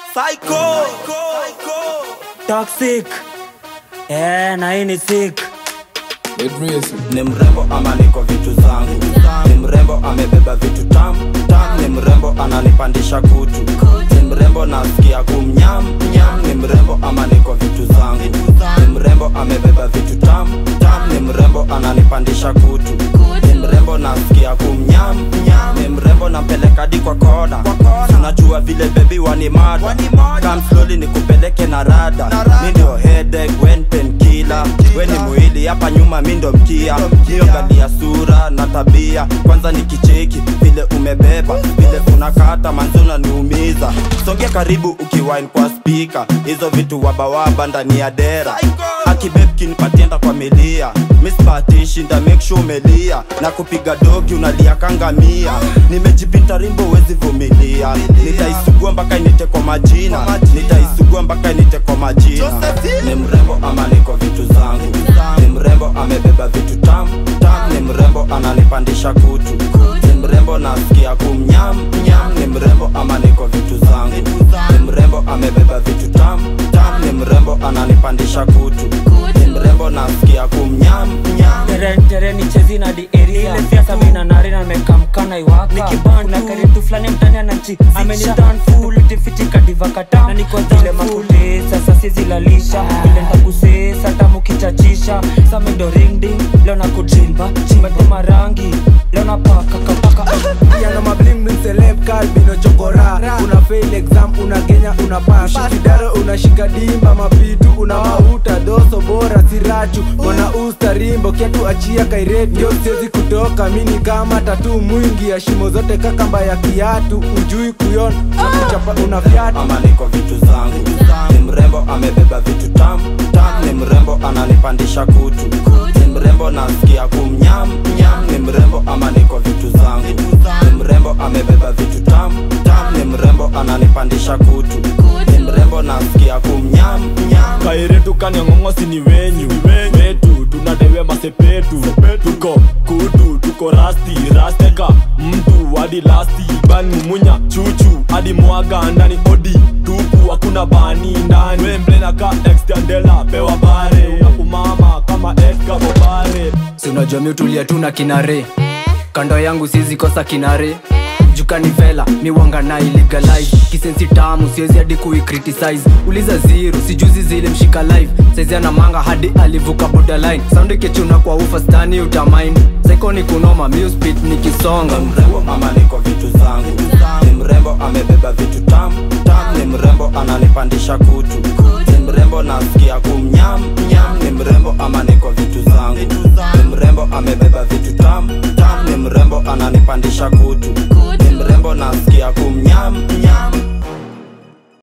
Psycho. toxic eh, na hii ni sick ni mrembo ama niko vitu zangu ni mrembo amebeba vitu tam tam ni mrembo ananipandisha kutu ni mrembo nasikia kumnyam nyam ni mrembo ama niko vitu zangu ni mrembo amebeba vitu tam tam ni mrembo ananipandisha kutu ni mrembo nasikia kumnyam nyam ni mrembo nampeleka hadi kwa kona tunajua vile bebi wanimada kam slowly nikupeleke na rada mi ndio headache when painkiller we ni mwili hapa nyuma mi ndo mkia niogalia sura na tabia kwanza nikicheki vile umebeba vile unakata manzuna niumiza songea karibu ukiwine kwa spika hizo vitu wabawaba ndani ya dera akibebkinipatienda kwa milia mispatishi nda make sure umelia na kupiga doki unalia kangamia nimejipita rimbo wezi vumilia nitaisugua mpaka inite kwa majina nitaisugua mpaka inite kwa majina ni mrembo ama niko vitu zangu ni mrembo amebeba vitu tam tam ni mrembo ananipandisha kutu ni mrembo nasikia kumnyam nyam ni mrembo ama niko vitu zangu ni mrembo amebeba vitu tam tam ni mrembo ananipandisha kutu ni mrembo nasikia kumnyam nyam terentereni chezi na di eria sasa mina narina mekamkana iwaka kuna karitu fulani mtani anachi amenitan full tifitika divakata na niko zile makute sasa sizilalisha vile ntakusesa tamukichachisha samindo ringding leo na kudrimba chimetuma rangi leo na paka kapaka yana mabling bling celeb kalbino chokora una fail exam una genya una pass kidaro unashika dimba mapitu una mauta doso bora sirachu mwana usta rimbo kiatu achia kairet ndio siwezi kutoka mini kama tatu mwingi ya shimo zote kakamba ya kiatu ujui kuyon kuchapa una fyatu ama niko vitu zangu ni mrembo amebeba vitu tam tam ni mrembo ananipandisha kutu ni mrembo nasikia kumnyam nyam ni mrembo ama niko vitu zangu ni mrembo amebeba vitu tam tam ni mrembo ananipandisha kutu ni mrembo nasikia kumnyam nyam kairetu kanyang'ong'osi ni wenyu wetu tunadewe masepetu tuko kutu tuko rasti rasteka mtu hadi lasti ban mumunya chuchu hadi mwaga ndani odi tupu hakuna bani ndani wemblenaka extendela pewa bare unakumama kama edga bobare si unajua mi utulia tu na kinare kando yangu siwezi kosa kinare jukani vela mi wanga na illegalize kisensi tamu siwezi hadi kuicriticize uliza zero sijuzi zile mshika live saizi ana manga hadi alivuka borderline sound ikichuna kwa ufa stani utamind saikoni kunoma muspit nikisonga ni mrembo ama niko vitu zangu ni mrembo amebeba vitu tam tam ni mrembo ananipandisha kutu ni mrembo nasikia kumnyam nyam ni mrembo ama niko vitu zangu ni mrembo amebeba vitu tam tam ni mrembo ananipandisha kutu ni mrembo nasikia kumnyam nyam